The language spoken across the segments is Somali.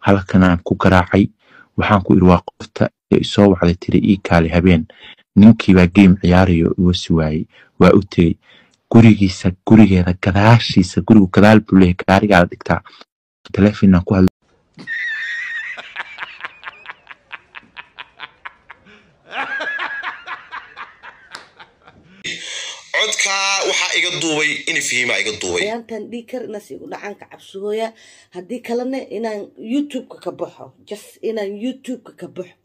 halkanaan ku garaacay waxaan ku iri waa qofta isoo wacday tiri ii kaali habeen ninkiibaa game ciyaarayo iga si waayey waa u tegey gurigiisa gurigeeda gadaashiisa gurigu gadaal buu leeyahay gaarigaada dhigtaa teleefinaan ku hadla codkaa waxaa iga duubay in fihimaa iga duubay ayaantan dhii kar inaas igu dhacaanka cabsooya haddii kalena inaan youtube-ka ka baxo just inaan youtube-ka ka baxo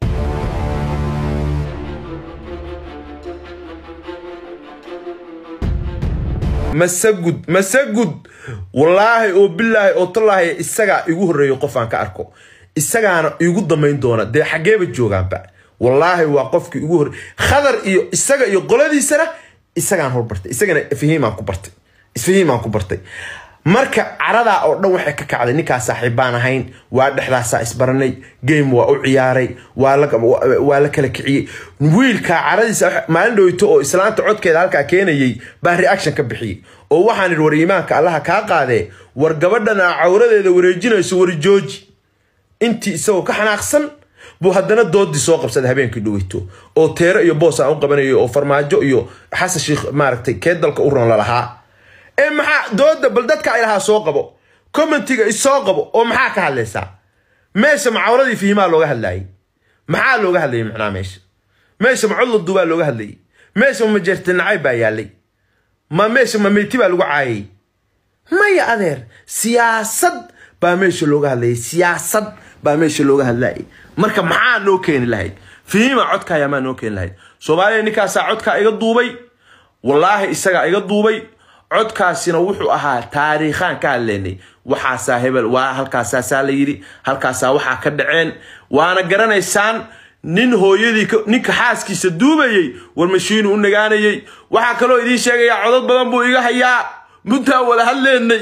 masagud masagud wallaahi oo bilaahi oo tallaahi isagaa igu horreeyo qof aan ka arko isagaana igu damayn doona dee xaggeeba joogaanba wallaahi waa qofkii igu horre khadar iyo isaga iyo qoladiisana isagaan horbartay isagana fahiimaan ku bartay isfahiimaan ku bartay marka caradaa oo dhan waxay ka kacday ninkaa saaxiibbaan ahayn waa dhexdaasaa isbaranay game waa u ciyaaray waa la waa la kala kiciyey wiilkaa caradiisa maalin dhoweyto oo islaanta codkeeda halkaa keenayay baa reaction ka bixiyey oo waxaan idhi war iimaanka allaha kaa qaadee war gabadhana cawradeeda wareejinayso wari jooji intii isagoo ka xanaaqsan buu haddana doodii soo qabsaday habeenkii dhoweyto oo teero iyo boos aan u qabanayo oo farmaajo iyo xasan sheikh maaragtay kee dalka u ron lalahaa ee maxaa dooda bal dadka ay lahaa soo qabo commentiga isoo qabo oo maxaa ka hadlaysaa meesha macawradii fihimaa looga hadlayay maxaa looga hadlayay macnaa meesha meesha macodla duubaa looga hadlayay meesha ma majeertinacay baa yaalay ma meesha ma meyti baa lagu caayay maya adeer siyaasad baa meesha looga hadlayay siyaasad baa meesha looga hadlayay marka maxaa noo keeni lahayd fihima codkaayaa maa noo keeni lahayd soomaaliya ninkaasaa codkaa iga duubay wallaahi isagaa iga duubay codkaasina wuxuu ahaa taariikhaan ka hadlaynay waxaasaa hebel waa halkaasaasaa la yidhi halkaasaa waxaa ka dhaceen waana garanaysaan nin hooyadii ninka xaaskiisa duubayey war mashiinu u nagaanayey waxaa kaloo idiin sheegayaa codod badan buu iga hayaa muddaa wada hadleynay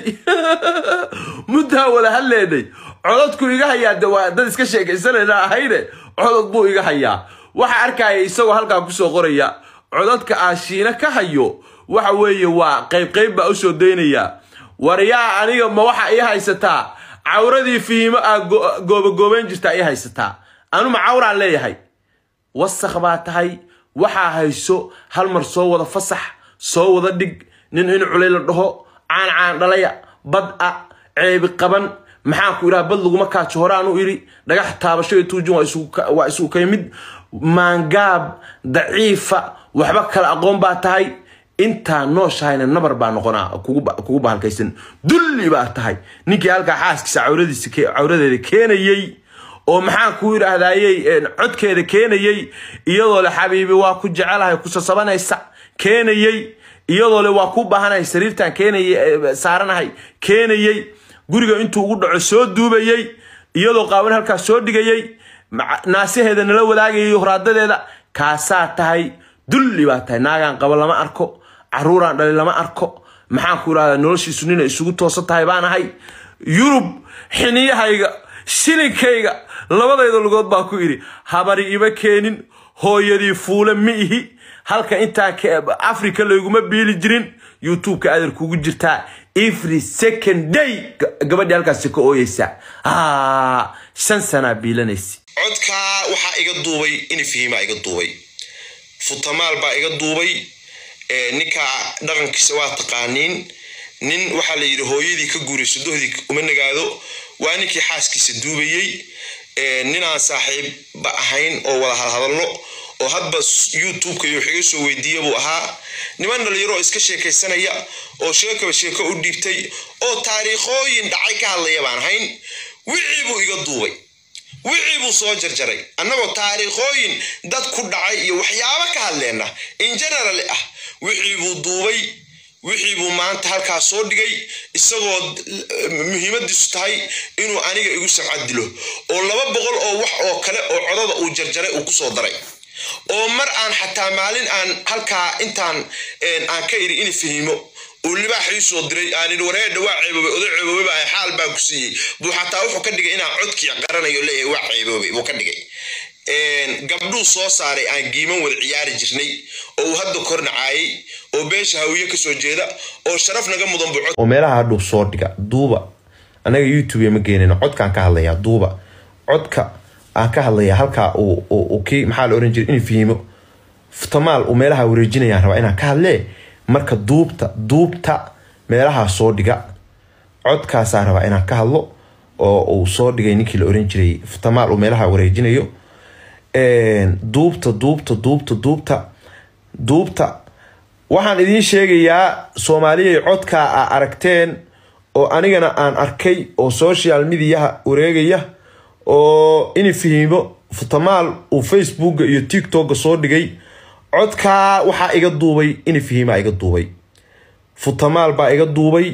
muddaa wada hadleynay cododku iga hayaa de waa dad iska sheekaysanayna ahayne codod buu iga hayaa waxa arkaya isagoo halkaa kusoo qoraya cododka aashiina ka hayo waxa weeye waa qayb qayb baa usoo daynaya war yaa aniga ma waxa ii haysataa cawradii fiimo aa goobagoobayn jirtaa ii haysataa anu ma cawraan leeyahay wasakh baa tahay waxaa hayso hal mar soo wada fasax soo wada dhig nin in culay la dhaho caan caan dhalaya bad a ceebi qaban maxaan ku idhaha bad laguma kaajo horaan u idhi dhagax taabasho iyo tuujin waa isugu kay mid maangaab daciifa waxba kala aqoon baa tahay intaa nooshahayna nabar baa noqonaa kugu bahalkaysan dulli baa tahay ninkii halkaa xaaskiisa cawradiisa cawradeeda keenayey oo maxaan ku idhaahdayey codkeeda keenayey iyadoo le xabiibi waa ku jecelahay ku sasabanaysa keenayey iyadoo le waa ku baahanahay sariirtan keenayay saaranahay keenayey guriga intuu ugu dhaco soo duubayey iyadoo qaawan halkaas soo dhigayey naasaheeda nala wadaagayay horaadadeeda kaasaa tahay dulli baa tahay naagaan qaba lama arko caruuraan dhali lama arko maxaan ku idhahdaa noloshiisu nina isugu toosan tahay baan ahay yurub xiniyahayga shilinkayga labadayda lugood baa ku idhi habari ima keenin hooyadii fuule ma ihi halka intaa africa layguma biili jirin youtubeka adeer kugu jirtaa every second day gabadhii halkaasi ka ooyeysa shan sanaa biilanaysa codkaa waxaa iga duubay in fihimaa iga duubay futamaal baa iga duubay ninka dhaqankiisa waa taqaaniin nin waxaa la yidhi hooyadii ka guurayso dohdii uma nagaado waa ninkii xaaskiisa duubayey ninaan saaxiibba ahayn oo wada hadhadallo oo hadba youtubeka iyo wax iga soo weydiiya buu ahaa niman dhalinyaro iska sheekaysanaya oo sheekaba sheeko u dhiibtay oo taariikhooyin dhacay ka hadlaya baan ahayn wixii buu iga duubay wixii buu soo jarjaray annagoo taariikhooyin dad ku dhacay iyo waxyaabo ka hadleenna in general ah wixii buu duubay wixii buu maanta halkaa soo dhigay isagoo muhiimadiisu tahay inuu aniga igu samcad dilo oo laba boqol oo wax oo kale oo codada uu jarjaray uu kusoo daray oo mar aan xataa maalin aan halkaa intaan aan ka iri in fahimo uu libaax ii soo diray aan idhi wareedha waa ceeboobay oday ceeboobay baa xaal baa ku siiyey buu xataa wuxuu ka dhigay inaan codkii qaranayo leeyahay waa ceeboobay buu ka dhigay gabdhuu soo saaray aan giiman wada ciyaari jirnay oo uu hadda kornacaayay oo beesha hawiye kasoo jeeda oo sharaf naga mudan buu oo meelaha hadhuu soo dhiga duuba anaga youtube ma geenayno codkaan ka hadlayaa duuba codka aan ka hadlaya halkaa uu kii maxaa la oran jiray in fihimo futamaal uu meelaha wareejinayaan rabaa inaan ka hadlee marka duubta duubta meelaha soo dhiga codkaasaa rabaa inaan ka hadlo oo uu soo dhigay ninkii la oran jiray futamaal uu meelaha wareejinayo duubta duubta duubta duubta duubta waxaan idiin sheegayaa soomaaliyay codkaa a aragteen oo anigana aan arkay oo social mediaha wareegaya oo in fihimo futamaal uu facebooka iyo tiktoka soo dhigay codkaa waxaa iga duubay in fihima iga duubay futamaal baa iga duubay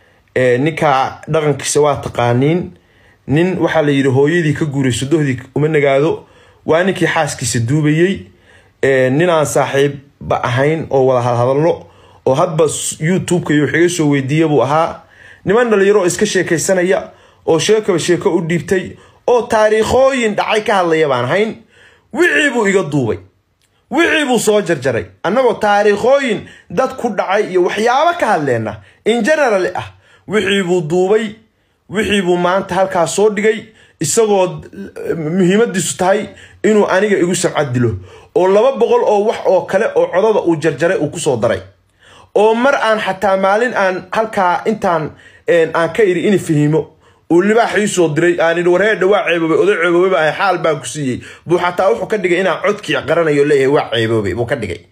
ninkaa dhaqankiisa waa taqaaniin nin waxaa la yidhi hooyadii ka guurayso dohdii uma nagaado waa ninkii xaaskiisa duubayey nin aan saaxiibba ahayn oo wada hadhadallo oo hadba youtubeka iyo wax iga soo weydiiya buu ahaa niman dhalinyaro oo iska sheekaysanaya oo sheekaba sheeko u dhiibtay oo taariikhooyin dhacay ka hadlaya baan ahayn wixii buu iga duubay wixii buu soo jarjaray annagoo taariikhooyin dad ku dhacay iyo waxyaabo ka hadleenna in general ah wixii buu duubay wixii buu maanta halkaas soo dhigay isagoo muhiimadiisu tahay inuu aniga igu samcad dilo oo laba boqol oo wax oo kale oo codada uu jarjaray uu kusoo daray oo mar aan xataa maalin aan halkaa intaan aan ka iri in fahimo uu libaaxii soo diray aan idhi warheedha waa ceeboobay oday ceeboobay baa xaal baan ku siiyey buu xataa wuxuu ka dhigay inaan codkii qaranayo leeyahay waa ceeboobay buu ka dhigay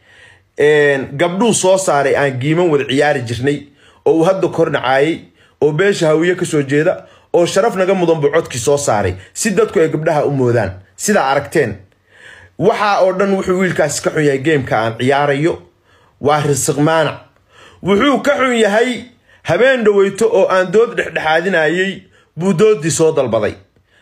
gabdhuu soo saaray aan giiman wada ciyaari jirnay oo uu hadda kornacaayay oo beesha hawiye kasoo jeeda oo sharaf naga mudan buu codkii soo saaray si dadku ay gabdhaha u moodaan sidaa aragteen waxaa oo dhan wuxuu wiilkaasi ka xun yahay geemka aan ciyaarayo waa risiq maanac wuxuu ka xun yahay habeen dhaweyto oo aan dood dhexdhexaadinayay buu doodii soo dalbaday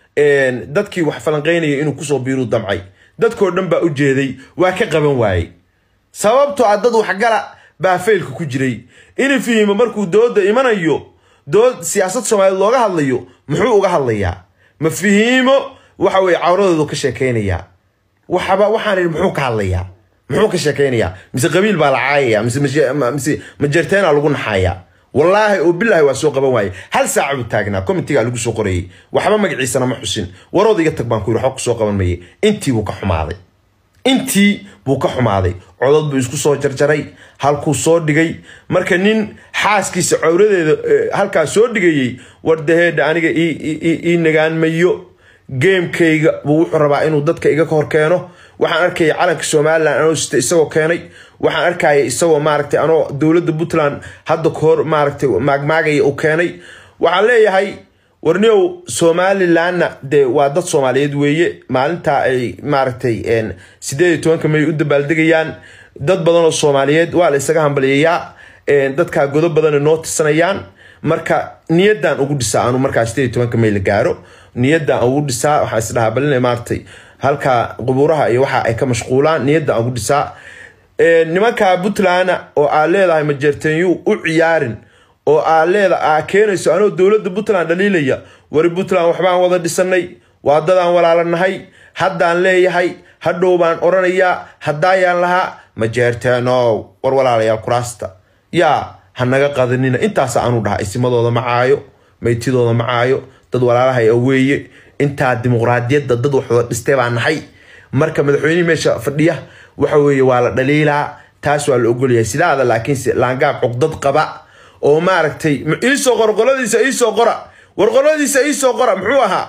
dadkii wax falanqaynaya inuu kusoo biiruu damcay dadkoo dhan baa u jeeday waa ka qaban waayey sababtoo ah dad waxgala baa faylka ku jiray in fihimo markuu dooda imanayo dood siyaasad soomaaliyeed looga hadlayo muxuu uga hadlayaa ma fihiimo waxa weye cawradoodu ka sheekaynayaa waxaba waxaan idhi muxuu ka hadlayaa muxuu ka sheekaynayaa mise qabiil baa la caayaya mise mise majerteena lagu naxayaa wallaahi oo bilaahi waa soo qaban waaye hal saaca buu taagnaa comitiga lagu soo qorayey waxba magaciisana ma xusin warood iga tag baan ku yidhi waxba kusoo qaban maye intii buu ka xumaaday intii buu ka xumaaday codod buu isku soo jarjaray halkuu soo dhigay marka nin xaaskiisa cawradeeda halkaa soo dhigayey wardaheedha aniga ii nagaan mayo geemkayga buu wuxuu rabaa inuu dadka iga hor keeno waxaan arkaya calanka somalilan anoo sita isagoo keenay waxaan arkaya isagoo maaragtay anoo dowladda puntland hadda kahor maaragtay maagmaagaya uu keenay waxaan leeyahay warniow somalilanna dee waa dad soomaaliyeed weeye maalintaa ay maaragtay sideed iyo tobanka may u dabaaldegayaan dad badan oo soomaaliyeed waa la isaga hambaliyayaa dadkaa godo badana noo tirsanayaan marka niyadan ugu dhisaa anu markaa sideed iyo tobanka may la gaaro niyadan ugu dhisaa waxaa isdhahaa balina maaragtay halkaa qubuuraha iyo waxa ay ka mashquulaan niyadan ugu dhisaa nimanka puntlandna oo aad leedahay majeerteenyu u ciyaarin oo aad leeda aa keenayso anoo dowladda puntland dhaliilaya wari puntland waxbaan wada dhisanay waa dadaan walaalanahay haddaan leeyahay hadhow baan odhanayaa haddaayaan lahaa majeerteenow war walaalayaal kuraasta yaa ha naga qadanina intaasa anu dhaha isimadooda macaayo maytidooda macaayo dad walaalahay a weeye intaa dimuqraadiyadda dad wax wada dhistay baa nahay marka madaxweynihii meesha fadhiya waxa weeye waa la dhaliilaa taas waa la ogolyahay sidaada laakiinse laangaab cugdad qaba oo maaragtay iisoo qor qoladiisa iisoo qora war qoladiisa iisoo qora muxuu ahaa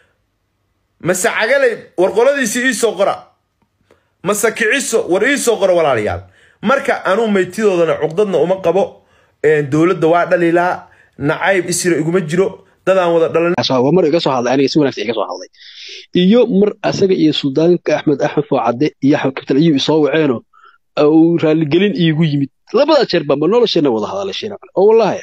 mase cagalay war qoladiisa iisoo qora mase kiciso war iisoo qora walaalayaal marka anuu maytidoodana cugdadna uma qabo dowladda waa dhaliilaa nacayb isira iguma jiro dadaan wada dhalan mar iga soo hadlay aniga si wanaagsan iga soo hadlay iyo mar asaga iyo suldaanka axmed axmed foocadde iyo axmed kabtan ayuu isoo waceeno uu raaligelin iigu yimid labada jeer baa ma nolosheena wada hadalasheen oo wallaahi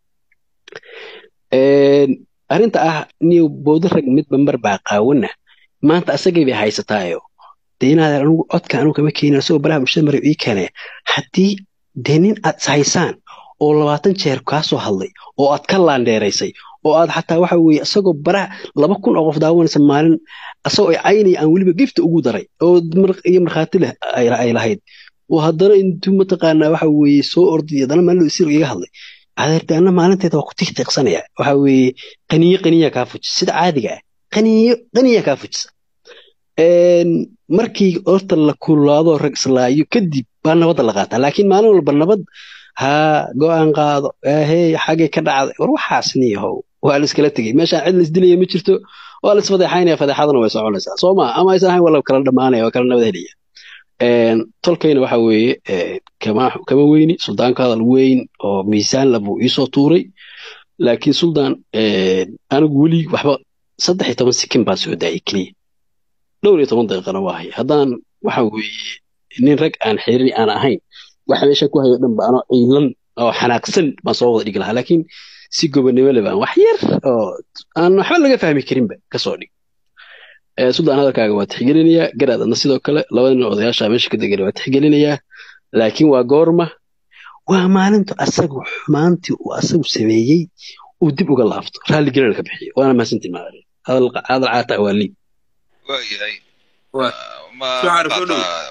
arrinta ah niyo boodo rag midba mar baa qaawana maanta asagay bay haysataayo dee inaad anugu codka anugu kama keenin asagoo baraha bulshada mara ii keenaya haddii dee nin aad ishaysaan oo labaatan jeer kaa soo hadlay oo aad ka laandheeraysay oo aad xataa waxa weeye isagoo baraha laba kun oo qof daawanaysa maalin asagoo ay caynaya aan weliba gifta ugu daray oo iyo markhaati leh ay lahayd oo haddana intuu mataqaanaa waxa weeye soo orday haddana maalin isir iga hadlay adeertaana maalinteeda waa ku tiqtiiqsanaya waxa weeye qaniye qaniya kaa fuji sida caadiga ah qaniyo qaniya kaa fujisa Een, markii horta la kulaado rag islaayo kadib baa nabadda la qaataa laakiin maalin walba nabad haa go-aan qaado ahey xagee ka dhacday war waxaas niyahow waa la iskala tegey meeshaan cid laisdilaya ma jirto waa la isfadeexaynaya fadeexaduna way soconaysaa soo ma ama aysan ahayn waa la kala dhamaanaya waa kala nabad helaya Een, tolkayna waxa weeye ee, kama kama weyni suldaanka hadal weyn oo miisaan la buu iisoo tuuray laakiin suldaan een, anigu weli waxba saddex iyo toban sikin baan soo daayay keliya dhowr iyo toban daqiiqana waa haya haddaan waxa weeye nin rag aan xirin aan ahayn waxa meesha ku hayo dhan ba anoo ciilan oo xanaaqsan baan soo wada dhigi lahaa laakiin si gobonimo leh baan wax yar oo aan waxba laga fahmi karinba kasoo dhig Ee, suldaan hadalkaaga waa tixgelinayaa garaad adna sidoo kale labada nin odayaasha meesha ka degana waa tixgelinayaa laakiin waa goorma waa maalintu asagu xumaantii uu asagu sameeyey uu dib uga laabto raalli gelina ka bixiyo waana mahadsantiin maalin hadal hadal caataa waa liib waayahay Waa. ma Soo ma xarif u dhow. qaataa